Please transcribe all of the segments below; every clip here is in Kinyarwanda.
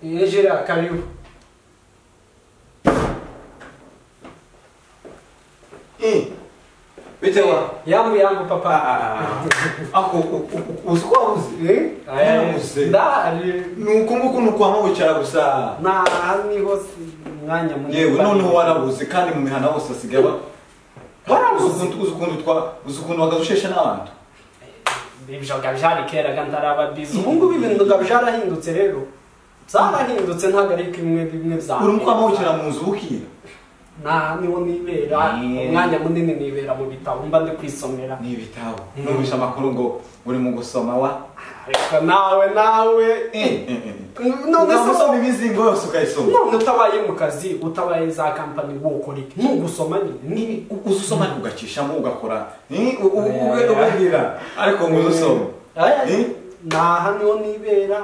Ejira, karibu. Eh. Bitewa. Yangu yangu papa. Ako usikuwa uzi. Eh? Aya, Eh, Ndahari. Nukumbuka ukuntu kwama wicara gusa. Na niho si mwanya munini. Yewe noneho warabuze kandi mu mihana hose asigaye ba. Warabuze ukuntu uzi ukuntu twa uzi ukuntu bagarushesha n'abantu. Ibijanga byarikeraga ntaraba bizi. Ubu ngubu ibintu nga byarahindutse rero. Zarahindutse ntabwo ari kimwe bimwe bya. Uri kwama wicara mu nzu bukira. Na niho nibera. Eh. Umwanya munini nibera mu bitabo mba ndi kwisomera. Ni ibitabo. Mm. Numvisha amakuru ngo uri mu gusoma wa. Ariko nawe nawe. Eh, eh, eh. None Ntabwo se usoma imizingo yose ukayisoma. none utabaye mu kazi utabaye za kampani wokora iki nugusoma nyine U- Uzi usoma ugacishamo ugakora. Ni ubwira. Ariko ngo uzusoma. Eh? naha niho nibera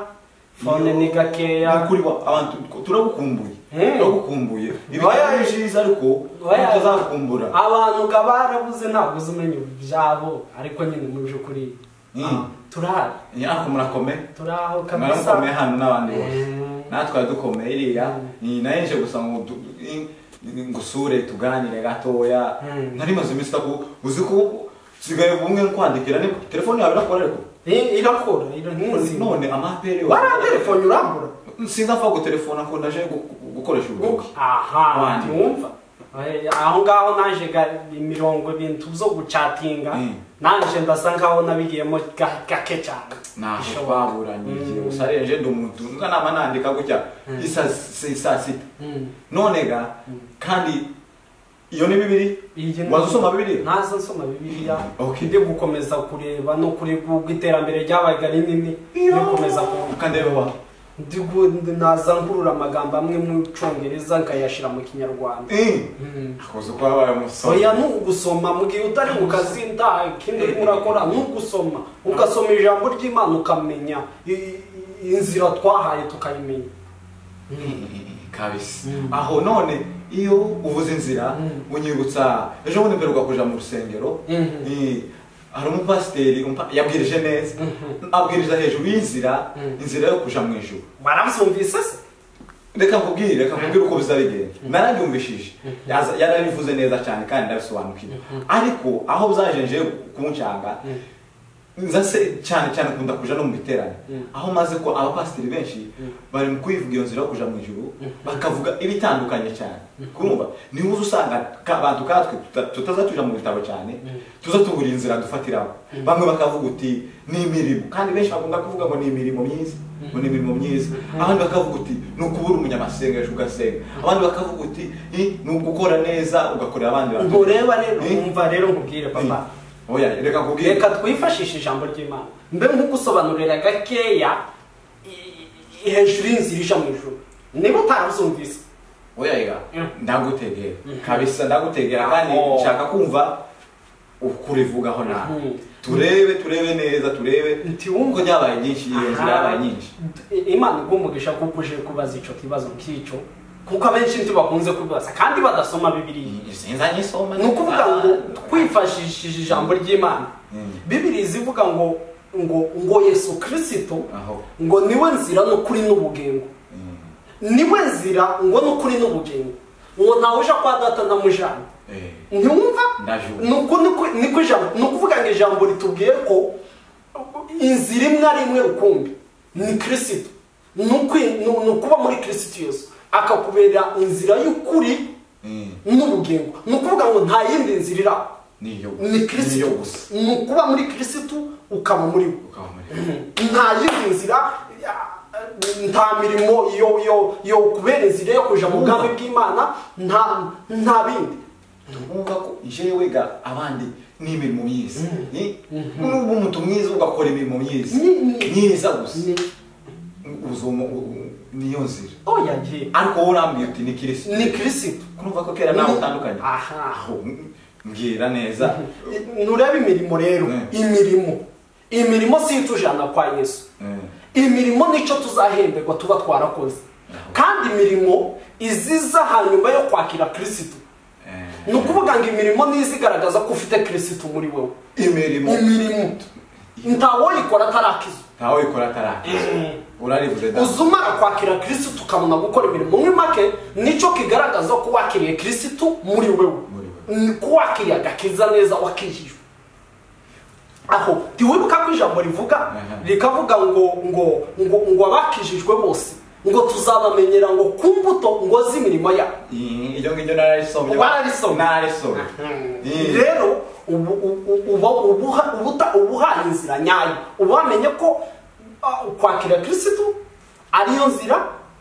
fone ni gakeya Nakuri wa abantu turagukumbuye. Eh. Turagukumbuye. Oya. Ibitabo bishize ariko Oya. tuzakumbura. abantu ga barabuze ntabwo uzi umenya ibyabo ariko nyine mu by'ukuri Mm. ah, turahari Nyako murakomeye. turaho kabisa Murakomeye hano n'abandi bose. Eh. Natwe dukomeye iriya. Ni nayo nje gusa ngo du- i- i- ngusure tuganire gatoya. Mm. Nari maze iminsi taku uzi ko sigaye bumwe nkwandikira ni telefone yawe irakora ariko. Eh, irakora ira nkuzi None amapere waratelefone urambura Sinzapfa gutelefona ko ndaje gu- gu- gukoresha ubuvugi. aha Wanjye. ntiwumva Eh, aho ngaho naje ga- imirongo ibintu byo gucatinga Mm. nanje ndasa nkaho nabigiyemo ga- gake cyane naho Bishoboka. twaburanije gusa renje ndi umuntu nza nama nandika gutya isa si- saa sita Mm. none ga kandi iyo ni bibiri Iyi ni- waza usoma bibiri ntazi nsoma bibiliya Okay. ndi gukomeza kureba no kureba ubwo iterambere ryabaga rinini Iyo. ndikomeza ku- ukandeba wa ndi gu- ndi- naza nkurura amagambo amwe mu cyongereza nkayashyira mu kinyarwanda Eh, Mm. akoze ko wabaye umusore oya ni ugusoma mu gihe utari mu kazi nta kindi urimo urakora ni ugusoma ugasoma ijambo ry'imana ukamenya i- i- inzira twahaye tukayimenya Eh, kabisa Mm. aho none iyo uvuze inzira Mm. unyibutsa ejo bundi mperuka kuja mu rusengero Mhm. Eh, hari umupasiteri umpa- yabwirije neza abwiriza hejuru y'inzira Mm. inzira yo kuja mu ijuru barabyumvise se reka nkubwire reka nkubwire uko bizabigenda narabyumvishije Yaza- yarabivuze neza cyane kandi ndabisobanukiwe ariko aho byajenje kunshanga nza se cyane cyane kunda kuja no mu biterane Mm. aho maze ko abapasiteri benshi bari mu kwivuga iyo nzira yo kuja mu ijuru bakavuga ibitandukanye cyane kumva niho uza usanga ka- abantu katwe tuta- tutaza tuja mu bitabo cyane tuza tubura inzira dufatiraho bamwe bakavuga uti ni imirimo kandi benshi bakunda kuvuga ngo ni imirimo myiza ngo ni imirimo myiza abandi bakavuga uti ni ukubura umunyamasengesho ugasenga abandi bakavuga uti "Ih, ni ugukora neza ugakorera abandi bantu ubwo reba rero Eh? wumva rero nkubwire papa Eh, oya reka nkubwire reka twifashishe ijambo ry'imana mbe nk'ugusobanurira gakeya i- i- hejuru y'inzira ija mu ijuru niba utarabuzumvise oya reka Mm. ndagutegera kabisa ndagutegera kandi Oh. nshaka kumva ukurivugaho nawe Mhm. turebe turebe neza turebe Nti wumva- kuko ryabaye ryinshi iyo nzira yabaye nyinshi I- imana igumugisha kuko uje kubaza icyo kibazo nk'icyo kuko abenshi ntibakunze kubaza kandi badasoma bibiliya sinza nyisoma ni ukuvuga ngo twifashishije ijambo ry'imana Mm. bibiliya ivuga ngo ngo ngo yesu kirisito aho ngo niwe nzira n'ukuri n'ubugingo Mm. niwe nzira ngo n'ukuri n'ubugingo ngo ntawe uja kwa data na mujana Eh. ntiwumva Ndajumva. ni uko- ni uko- ni ko ijambo ni ukuvuga ngo ijambo ritubwiye ko inzira imwe ari imwe rukumbi ni kirisito ni ukwi- ni- ni ukuba muri kirisito yesu akakubera inzira y'ukuri Mm. n'ubugingo ni ukuvuga ngo nta yindi nzira iraho niyo ni niyo kirisito gusa ni ukuba muri kirisito ukaba muri we ukaba muri nta yindi nzira ya- nta mirimo yo yo yo kubera inzira yo kuja mu bwami bw'imana nta nta bindi tuvuga ko jewe ga abandi ni imirimo myiza ni n'ubu umuntu mwiza ugakora imirimo myiza Ni- ni- myiza gusa ni uzoma u- u- niyo nzira oya ye ariko wowe urambwira uti ni kirisito ni kirisito kumva ko kera nawe utandukanye aha aho m- mbwira neza nurebe imirimo rero Mm. imirimo imirimo si itujana kwa yesu Mm. imirimo nicyo tuzahemberwa tuba twarakoze kandi imirimo iziza hanyuma yo kwakira kirisito Eh. ni ukuvuga ngo imirimo nizigaragaza ko ufite kirisito muri wowe imirimo imirimo ntawayikora atarakiza ntawe uyikora atarakiza urarivuze da uza umara kwakira kirisitu ukabona gukora imirimo muri make nicyo kigaragaza ko wakiriye kirisitu muri wewe Muri ni ko wakiriye agakiza neza wakijijwe aho ntiwibuka ko ijambo rivuga rikavuga ngo ngo ngo ngo abakijijwe bose ngo tuzabamenyera ngo ku mbuto ngo z'imirimo yabo Eh, iryo ngiryo nararisomye Wararisomye. nararisomye Eh. rero ubu- ubu- uba ubuha- ubuta- ubuhaye inzira nyayo uba wamenye ko ah, kwakira kirisitu ariyo nzira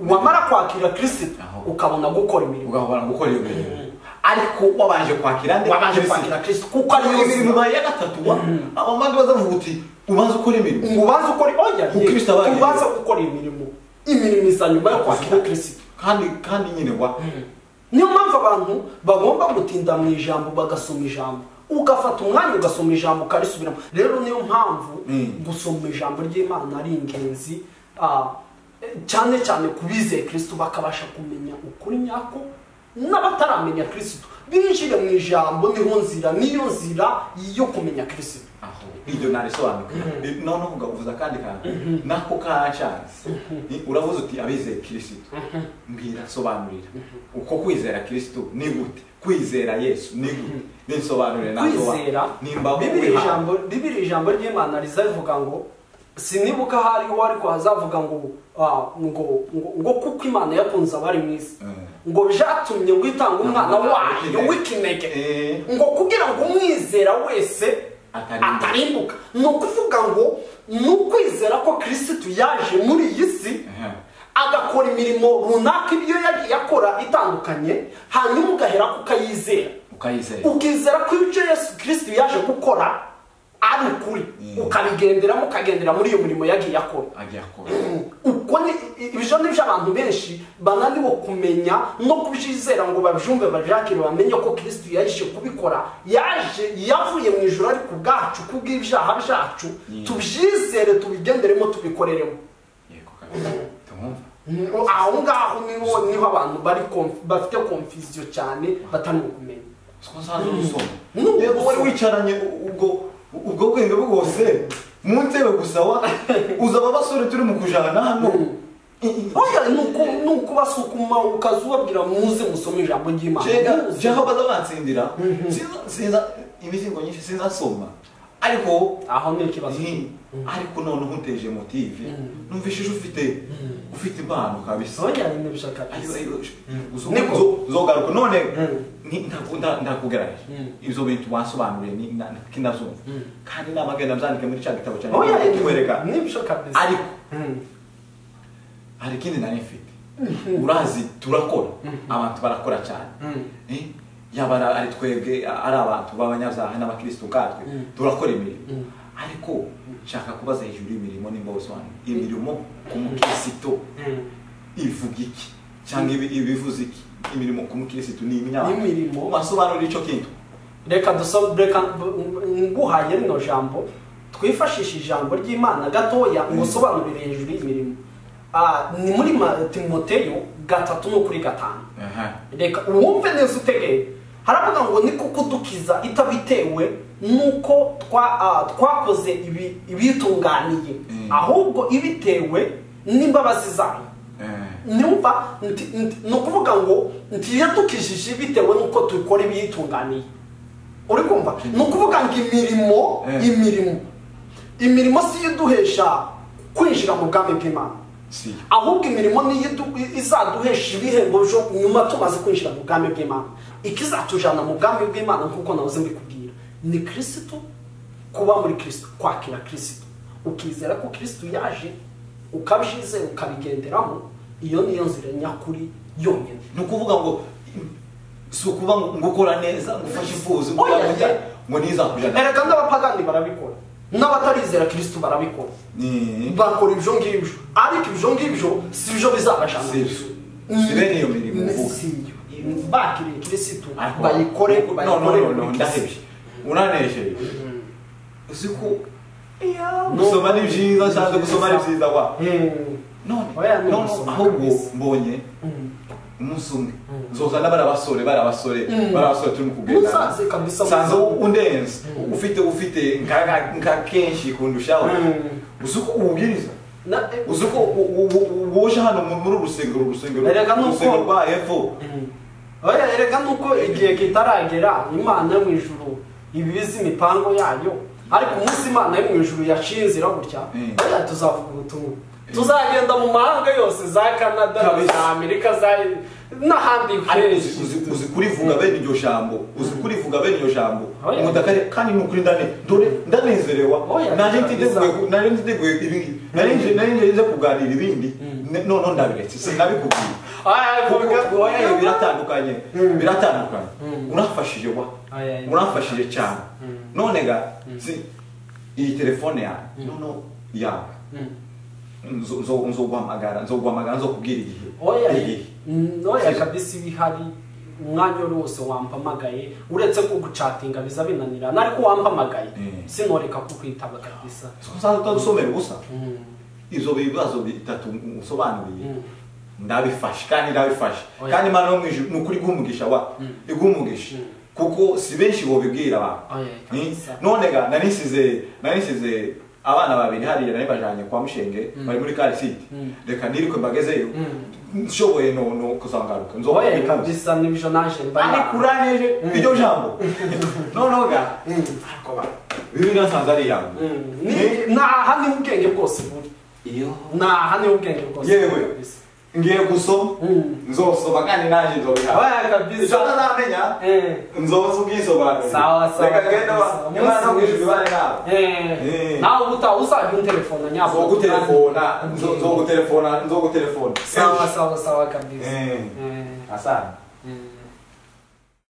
wamara kwakira kirisitu Aho. ukabona gukora imirimo ugahora gukora iyo mirimo ariko wabanje kwakira nde wabanje kwakira kirisitu kuko ariyo nzira imirimo ya gatatu wa abandi bazavuga uti ubanza ukora imirimo ngo ubanze ukora oya Kuko Kristo abaye- ubanze gukora imirimo imirimo iza nyuma yo kwakira kirisitu kandi kandi nyine wa niyo mpamvu abantu bagomba gutinda mu ijambo bagasoma ijambo ugafata umwanya ugasoma ijambo ukarisubiramo rero niyo mpamvu Mm. gusoma ijambo ry'imana ari ingenzi ah, eh, cyane cyane ku bizeye kirisitu bakabasha kumenya ukuri nyako n'abataramenya kirisitu binjire mu ijambo niho nzira niyo nzira yo kumenya kirisitu aho iryo narisobanukiwe noneho ugavuza akandi kantu nako kancanze Ni- uravuze uti abizeye kirisitu mbwira sobanurira uko kwizera kirisitu ni gute kwizera yesu ni gute ninsobanurire nasoba- kwizera nimba bibiri wihaye. ijambo bibiri ijambo ry'imana riza rivuga ngo sinibuka hariho ariko hazavuga ngo ah, ngo ngo- ngo kuko imana yakunze abari mu isi Mm. ngo byatumye ngo itange umwana wayo w'ikinege Eh. ngo kugira ngo umwizera wese Atarimbuka. atarimbuka ni ukuvuga ngo ni ukwizera ko kirisitu yaje muri iyi si Aha. agakora imirimo runaka ibyo yagiye akora itandukanye hanyuma ugaherako ukayizera ukayizeye ukizera ko ibyo yesu kirisiti yaje gukora ari ukuri Mm. ukabigenderamo ukagendera muri iyo mirimo yagiye akora agiye akora uko ni ibyo ni byo abantu benshi bananiwe kumenya no kubyizera ngo babyumve babiyakire bamenye ko kirisiti yaje kubikora yaje yavuye mu ijoro ari ku bwacu kubw'ibyaha byacu Mm. tubyizere tubigenderemo tubikoreremo yego kabisa tumwumva Mm, aho ngaho niho niho abantu bari konf- bafite konfiziyo cyane bataniwe kumenya siko nsanzwe ubusoma Mm. yego wari wicaranye ubwo ubwo bwenge bwose mu ntebe gusa wa uza aba basore turi mu kujana hano Oya nuko nuko basukuma ukazubabwira muze musome ijambo ry'Imana. jega Muze. jaho baza bansindira Sinza- sinza imizingo nyinshi sinzasoma ariko aho ni ikibazo. nti, ariko noneho unteje motive numvishije ufite ufite impano kabisa Oya ni bishaka. Ayo, ayo, sh- uzo- Niko. uzo- uzogaruka none Mm. ni- ntaku- nta- ntakugaraje Mm. ibyo bintu wasobanuriye ni- na- kindazumva kandi namagenda byandike muri cya gitabo cyanjye Oya kikwereka ni bishaka kabisa. ariko Mm. hari ikindi nari mfite urazi turakora abantu barakora cyane Mm. Eh, yaba ari- ari twebwe a- ari abantu b'abanyabyaha n'abakirisitu ubwatwe Mm. turakora imirimo ariko nshaka kubaza hejuru y'imirimo nimba usobanura imirimo ku mukirisitu Mm. ivuga iki cyangwa ibi- ibivuze iki imirimo ku mukirisitu ni imyaka Imirimo. basobanura icyo kintu Reka dusome reka nguhaye rino jambo twifashishe ijambo ry'Imana gatoya ngo usobanurire hejuru y'imirimo. Ah ni muri Ma- Timoteyo gatatu no kuri gatanu. reka wumve neza utegeye haravuga ngo ni kuko udukiza itabitewe nuko twa- ah, twakoze ibi- ibitunganiye Mm. ahubwo ibitewe n'imbabazi zayo numva nti- nti- ni ukuvuga ngo nti yadukijije bitewe nuko dukora ibiyitunganiye uri kumva ni ukuvuga ngo imirimo Mm. imirimo imirimo si yo iduhesha kwinjira mu bwami bw'imana si ahubwo imirimo niyo idu- izaduhesha ibihembo byo nyuma tumaze kwinjira mu bwami bw'imana ikizatujyana mu bwami bw'imana nk'uko nahoze mbikubwira ni kirisitu kuba muri kirisitu kwakira kirisitu ukizera ko kirisitu yaje ukabyizera ukabigenderamo iyo niyo nzira nyakuri yonyine ni ukuvuga ngo si ukuba ngo ngo ukora neza ngo ufashe imfuzi ngo Oya, uzamujya ye. ngo ntizakujyana erega n'abapagani barabikora n'abatarizera kirisitu barabikora ni bakora ibyo ngibyo ariko ibyo ngibyo si byo bizabashana Si byo. Si bene iyo mirimo Ni- uvuga. si yo. bakiriye kirisitu Ariko- bayikore no, no, bayikore no, no, ndahebye uranejeje uzi ko No. gusoma ni byiza cyane gusoma ni byiza wa Mm. none Oya, ni none gusoma ahubwo kabisa. mbonye umunsi umwe nzozana bariya basore bariya basore bariya basore turimo kugendana Muzaze kabisa, nsanze muzaze. undenze ufite ufite nka- nka kenshi kundushaho uzi uko uwubwiriza Na- uzi uko u- u- u- woje hano mu- muri uru rusengero uru rusengero Erega nuko- urusengero rwa hepfo Oya erega nuko igihe kitaragera imana yo mu ijuru iba ibizi imipango yayo ariko umunsi imana yo mu ijuru yaciye inzira gutya Mm. oya tuzavuga ubutumwa tuzagenda mu mahanga yose za canada Kabisa. za amerika za n'ahandi uzi- henshi uzi- uzi kurivuga bene iryo jambo uzi kurivuga bene iryo jambo Oya. umutaka kandi ni ukuri ndane dore ndanezerewa Oya, nanjye kabisa. ntiteguye naje ntiteguye ibingi naje naje nje kuganira ibindi Ne- none ndabiretse sinabikubwiye Oya, kuko vuga- kuko oya, biratandukanye Mm. biratandukanye Mm. urafashije wa Oya, oya. urafashije cyane Mm. none ga si iyi telefone yawe noneho yawe Mm. Nzo- nzo- nzoguhamagara nzoguhamagara nzokubwira igihe oya igihe mm, oya Si- kabisa iba ihari umwanya wari wose wampamagaye uretse ko gucatinga biza binanirana ariko wampamagaye Mm. sinoreka kukwitaba kabisa uzajya usomera ubusa Mm. ibyo bibazo bitatu usobanuriye Mm. ndabifashe kandi ndabifashe Oya. kandi imana yo mu ijuru ni ukuri guhumugisha wa iguhumugisha Mm. kuko si benshi bobibwira abantu Oya, Ni- kabisa. none ga narisize narisize abana babiri hariya nari bajyanye kwa mushenge bari muri karisiti Mm. reka nirikwe mbagezeyo nshoboye no no kuzangaruka nzoba oya kabisa n'ibyo naje ariko mba uraneje iryo jambo noneho ga ariko ba bibiliya nsanze ari iyawe Mm. Ni- Ni- naha niho ubwenge bwose buri iyo naha niho ubwenge bwose Yewe. buri kabisa. ngiye gusoma Mm. nzosoma kandi nanjye nzobiha oya icyo kabisa ntazamenya Eh. nzoza ubwisobanuro sawa sawa reka ngende wa kabisa. imana no Umunsi kwishyura ibare mwiza. nawe Eh. Eh. nawe uta uzajya unterefona nyabwo nzogutelefona nzo- nzogutelefona nzogutelefona sawa sawa sawa kabisa Eh. Eh. asana Mm.